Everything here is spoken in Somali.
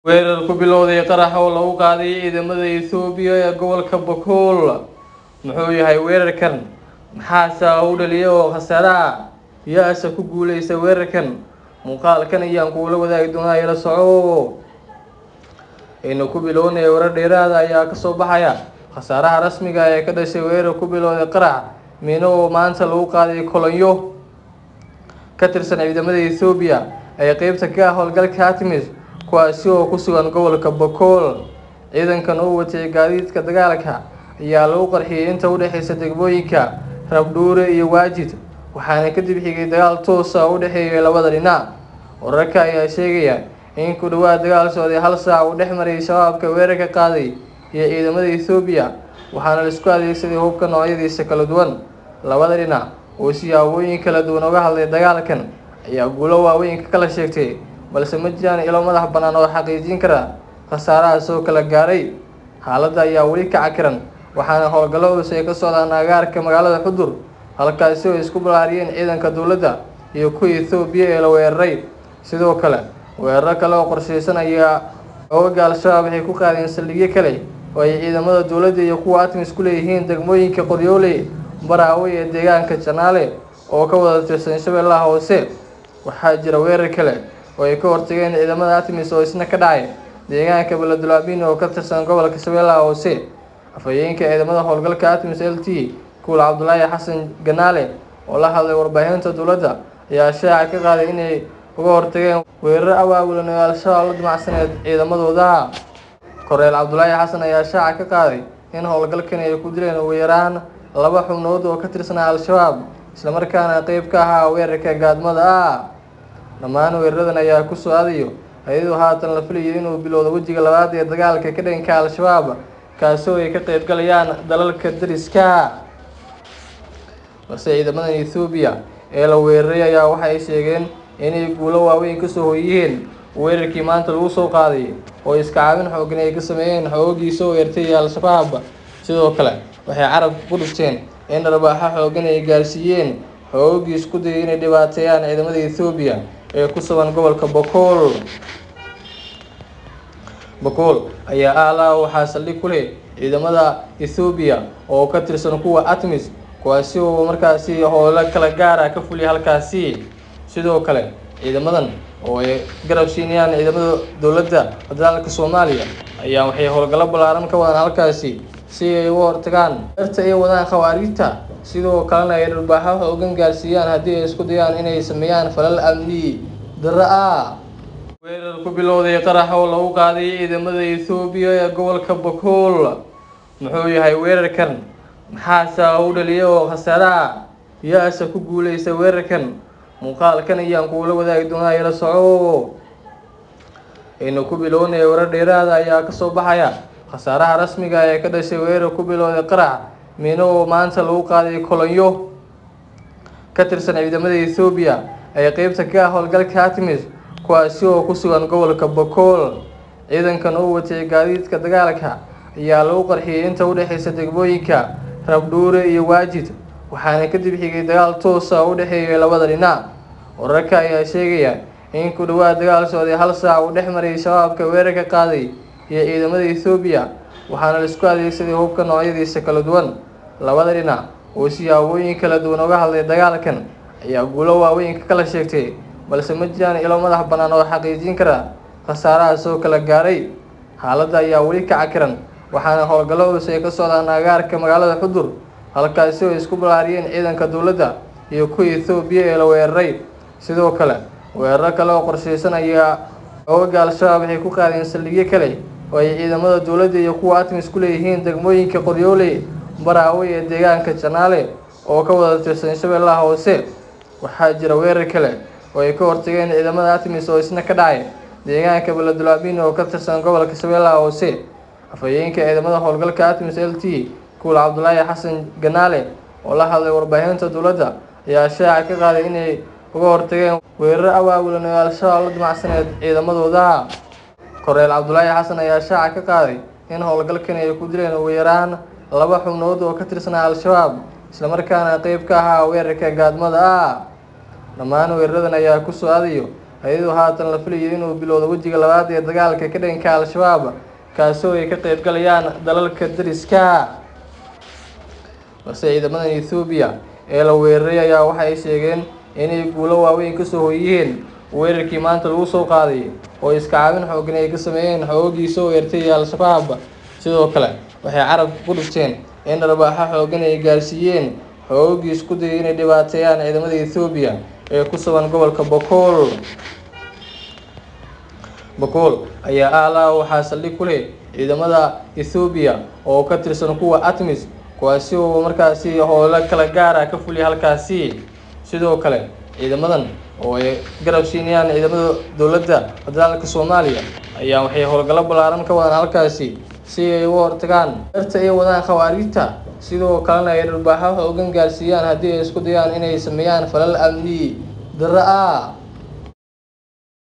weerar ku bilowday qarax oo lagu qaaday ciidamada Itoobiya ee gobolka Bakool muxuu yahay weerarkan maxaase u dhaliyay oo khasaare ah yaase ku guuleysta weerarkan muuqaalkan ayaan kugula wadaagi doonaa ila soco aynu ku bilownay warar dheeraada ayaa kasoo baxaya khasaaraha rasmiga ah ee ka dhashay weerar ku bilowday qarax miino oo maanta lagu qaaday kolonyo ka tirsan ciidamada Itoobiya ee qeybta ka ah howlgalka Artemis kuwaasi oo ku sugan gobolka Bakool ciidankan oo watay gaadiidka dagaalka ayaa lagu qarxiyay inta u dhaxaysa degmooyinka Rabdhuure iyo Waajid waxaana kadib xigay dagaal toos ah oo u dhexeeyay labada dhinac wararka ayaa sheegaya in ku dhawaad dagaal socday hal saac uu dhex maray shabaabka weerarka qaaday iyo ciidamada Itoobiya waxaana la isku adeegsaday hubka noocyadiisa kala duwan labada dhinac oo siyaabooyin kala duwan uga hadlay dagaalkan ayaa guulo waaweyn ka kala sheegtay balse ma jiraan ilo madax bannaan oo xaqiijin kara khasaarahaas oo kala gaaray xaaladda ayaa weli ka cakiran waxaana howlgallo culus ay ka socdaan agaarka magaalada xudur halkaasi oo isku balaariyeen ciidanka dowladda iyo kuwa Itoobiya ee la weeraray sidoo kale weeraro kale oo qorsheysan ayaa ooga al-shabaab waxay ku qaadeen saldhigyo kale oo ay ciidamada dowladda iyo kuwa Artemis ku leeyihiin degmooyinka Qoryoole Baraawe ee deegaanka Janaale oo ka wada tirsan Shabeellaha Hoose waxaa jira weerar kale oo ay ka hortageen ciidamada Artemis oo isna ka dhacay deegaanka Beledweyne oo ka tirsan gobolka Shabeellaha Hoose afhayeenka ciidamada howlgalka Artemis LT Kuul Cabdullaahi Xasan Ganaale oo la hadlay warbaahinta dowladda ayaa shaaca ka qaaday inay uga hortageen weerar abaabulan oo al-shabaab la damacsaneed ciidamadooda koreel cabdulaahi xasan ayaa shaaca ka qaaday in howlgalkan ay ku dileen ugu yaraan laba xubnood oo ka tirsanaa al-shabaab islamarkaana qeyb ka ahaa weerarka gaadmada ah dhammaan weeraradan ayaa ku soo aadayo iyadoo haatan la filayo inuu bilowdo wejiga labaad ee dagaalka ka dhanka al-shabaab kaasoo ay ka qeyb galayaan dalalka dariska balse ciidamadan Itoobiya ee la weeraray ayaa waxa ay sheegeen inay guulo waaweyn kasoo hoyiyeen weerarkii maanta lagu soo qaaday oo iska caabin xooggan ay ka sameeyeen xoogii soo weertay al-shabaab sidoo kale waxay carabka ku dhufteen in dharbaaxo xooggan ay gaarsiiyeen xoogii isku dayay inay dhibaateeyaan ciidamada Itoobiya ee ku sugan gobolka Bakool Bakool ayaa aalaa waxaa saldhig ku leh ciidamada Itoobiya oo ka tirsan kuwa Artemis kuwaasi oo markaasi howlo kala gaar ah ka fuliyay halkaasi sidoo kale ciidamadan oo ay garab siinayaan ciidamada dowladda federaalka Soomaaliya ayaa waxay howlgallo ballaaran ka wadaan halkaasi si ay uga hortagaan darta ay wadaan khawaarijta sidoo kalena ay dharbaaxo xoogan gaarsiiyaan haddii ay isku dayaan inay sameeyaan falal amni darro ah weerar ku bilowday qarax oo lagu qaaday ciidamada Itoobiya ee gobolka Bakool muxuu yahay weerarkan maxaase u dhaliyay oo khasaare ah yaase ku guuleysta weerarkan muuqaalkan ayaan kugula wadaagi doonaa ila soco aynu ku bilownay warar dheeraada ayaa kasoo baxaya khasaaraha rasmiga ah ee ka dhashay weerar ku bilowday qarax miino oo maanta lagu qaaday kolonyo ka tirsan ciidamada Itoobiya ee qeybta ka ah howlgalka Artemis kuwaasi oo ku sugan gobolka Bakool ciidankan oo watay gaadiidka dagaalka ayaa lagu qarxiyay inta u dhaxaysa degmooyinka Rabdhuure iyo Waajid waxaana kadib xigay dagaal toos ah oo u dhexeeyay labada dhinac wararka ayaa sheegaya in ku dhawaad dagaal socday hal saac uu dhex maray shabaabka weerarka qaaday iyo ciidamada Itoobiya waxaana la isku adeegsaday hubka noocyadiisa kala duwan labada dhinac oo siyaabooyin kala duwan uga hadlay dagaalkan ayaa guulo waaweyn ka kala sheegtay balse ma jiraan ilo madax bannaan oo xaqiijin kara khasaarahaas oo kala gaaray xaaladda ayaa weli ka cakiran waxaana howlgallo culus ay ka socdaan agaarka magaalada xudur halkaasi oo isku balaariyeen ciidanka dowladda iyo kuwa Itoobiya ee la weeraray sidoo kale weeraro kale oo qorsheysan ayaa ooga al-shabaab waxay ku qaadeen saldhigyo kale oo ay ciidamada dowladda iyo kuwa Artemis ku leeyihiin degmooyinka Qoryoole Baraawe ee deegaanka Janaale oo ka wada tirsan Shabeellaha Hoose waxaa jira weerar kale oo ay ka hortageen ciidamada Artemis oo isna ka dhacay deegaanka Beledweyne oo ka tirsan gobolka Shabeellaha Hoose afhayeenka ciidamada howlgalka Artemis LT Kuul Cabdullaahi Xasan Ganaale oo la hadlay warbaahinta dowladda ayaa shaaca ka qaaday inay uga hortageen weerar abaabulan oo al-shabaab la damacsaneed ciidamadooda koreel cabdulaahi xasan ayaa shaaca ka qaaday in howlgalkan ay ku dileen ugu yaraan laba xubnood oo ka tirsanaa al-shabaab islamarkaana qeyb ka ahaa weerarka gaadmada ah dhammaan weeraradan ayaa ku soo aadayo iyadoo haatan la filayo inuu bilowdo wejiga labaad ee dagaalka ka dhanka al-shabaab kaasoo ay ka qeybgalayaan dalalka dariska balse ciidamadan ethoobiya ee la weeraray ayaa waxa ay sheegeen inay guulo waaweyn kasoo hoyiyeen weerarkii maanta lagu soo qaaday oo iska caabin xoogan ay ka sameeyeen xoogii soo weertay al-shabaab sidoo kale waxay carabka ku dhufteen in dharbaaxo xoogan ay gaarsiiyeen xoogii isku dayay inay dhibaateeyaan ciidamada ethoobiya ee ku sugan gobolka bokool bokool ayaa aalaa waxaa saldhig ku leh ciidamada ethoobiya oo ka tirsan kuwa atmis kuwaasi oo markaasi howlo kala gaara ka fuliya halkaasi sidoo kale ciidamadan oo ay garab siinayaan ciidamada dowladda federaalka soomaaliya ayaa waxay howlgallo ballaaran ka wadaan halkaasi si ay uga hortagaan darta ay wadaan khawaariijta sidoo kalena ay dharbaaxo xoogan gaarsiiyaan haddii ay isku dayaan inay sameeyaan falal amni darro ah